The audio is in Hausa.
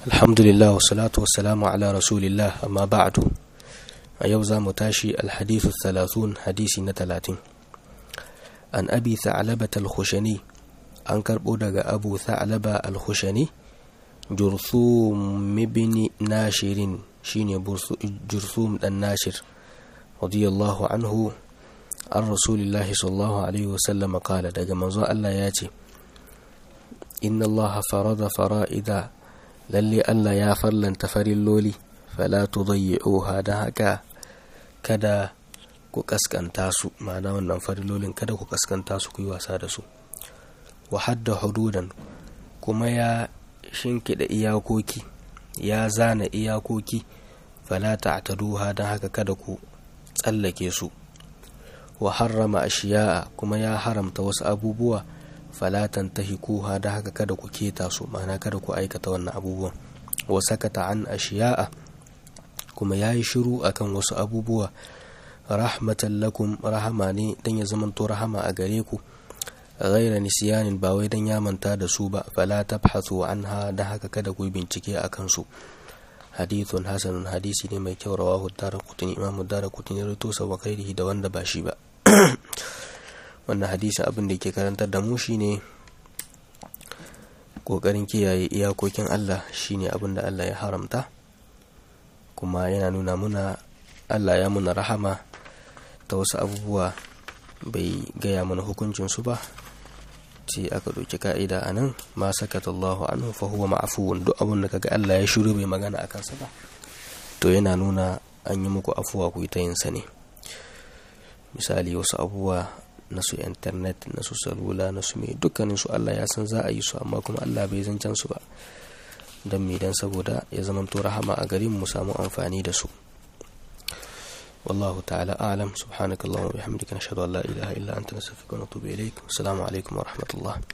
alhamdulillah wasalatu wasalamu ala rasulillah amma ba'du a yau za mu tashi alhadithu thalathun hadisi na talatin an abi tha'labata al-khushani an karbo daga abu tha'laba al-khushani jurthum ibn nashirin shine jurthum dan nashir radiyallahu anhu an rasulillahi sallallahu alaihi wasallam kala daga manzo Allah ya ce inna Allah farada fara'ida lalle Allah ya farlanta farilloli fala tudayyi'uha da haka kada ku kaskanta su ma'ana wannan farillolin kada ku kaskanta su ku yi wasa da su wa hadda hududan kuma ya shinkida iyakoki ya zana iyakoki fala ta'taduha da haka kada ku tsallake su wa harrama ashiya'a kuma ya haramta wasu abubuwa falatan tahikuha da haka kada ku keta su ma'ana kada ku aikata wannan abubuwan wa sakata an ashiya'a kuma ya yi shiru akan wasu abubuwa rahmatan lakum rahama ne dan ya zamanto rahama a gare ku ghaira nisyanin ba wai dan ya manta da su ba fala tabhathu anha da haka kada ku bincike akan su hadithun hasanun hadisi ne mai kyau rawahu daraqutni imamu daraqutni rawaito sa wa ghairihi da wanda ba shi ba wannan hadisin abin da ke karantar da mu shine kokarin kiyaye iyakokin Allah shine abin da Allah ya haramta kuma yana nuna muna Allah ya muna rahama ta wasu abubuwa bai gaya mana hukuncin su ba ce aka ɗauki ka'ida a nan ma sakata Allahu anhu fa huwa ma'afuwun duk abin da kaga Allah ya shiru bai magana a kansa ba to yana nuna an yi muku afuwa ku yi ta yin sa ne misali wasu abubuwa na su internet na su salula na su mai dukkanin su Allah ya san za a yi su amma kuma Allah bai zancen su ba don me dan saboda ya zama to rahama a garin mu samu amfani da su والله تعالى أعلم سبحانك اللهم وبحمدك نشهد أن لا إله إلا أنت نستغفرك ونتوب إليك والسلام عليكم ورحمة الله